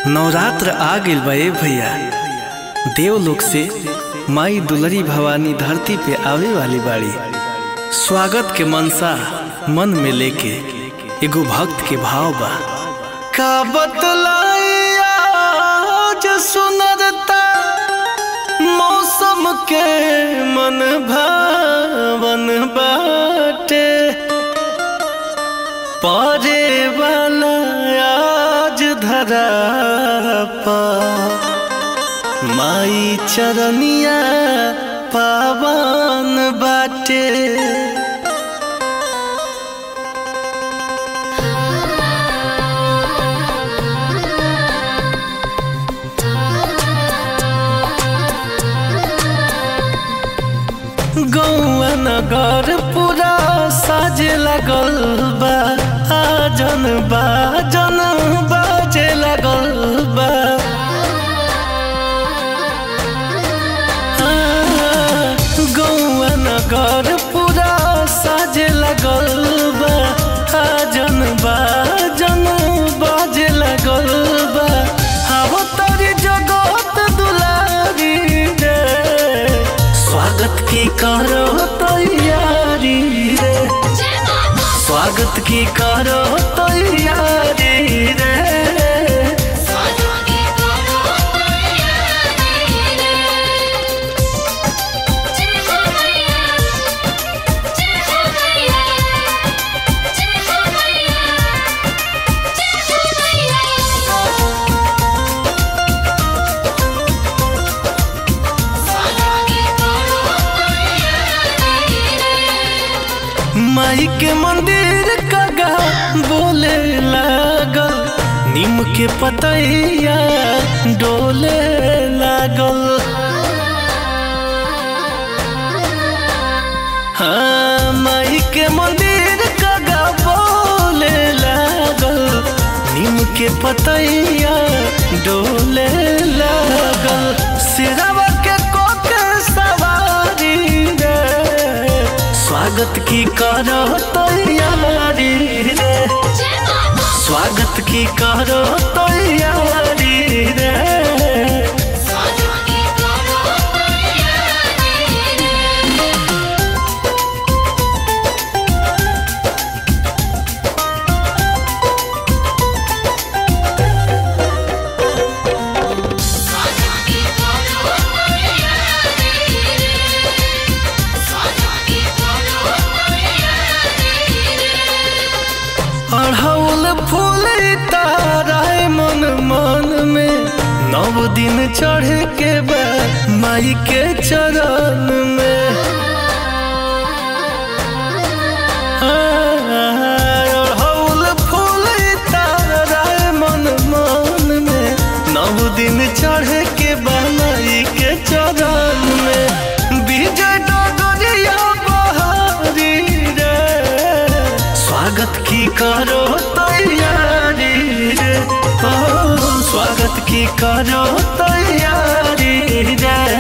नवरात्र आ गइल बा ए भैया देवलोक से माई दुलरी भवानी धरती पे आवे वाली बाड़ी स्वागत के मनसा मन में लेके एगो भक्त के भाव बा का बतलाइया जो सुनरता मौसम के मन भावन बाटे परे वाला आज धरा पा माई चरनिया पावन बाटे गौआ नगर पूरा साजे लगल बा आजन बाजन बाजे लगल बा गौआ नगर पूरा साजे लगल बा आजन बाजन बाजे लगल बा हवा तारी जगत दुलारी रे स्वागत की करो तैयारी रे स्वागत की करो तैयारी रे माई के मंदिर कगा बोले लागल नीम के पतैया डोले लागल हाँ माई के मंदिर कगा बोले लागल नीम के पतैया डोले लागल सिरवा के कोके सवारी रे स्वागत की करो तैयारी रे स्वागत की करो तैयारी रे अढ़ौल फूल ताराय मन मन में नव दिन चढ़ के बा माई के चरण में अढ़ौल फूल ताराय मन मन में नव दिन चढ़ के बा माई के चरण में विजय डगरिया बहारी रे स्वागत की करो तैयारी रे ओ स्वागत की करो तैयारी रे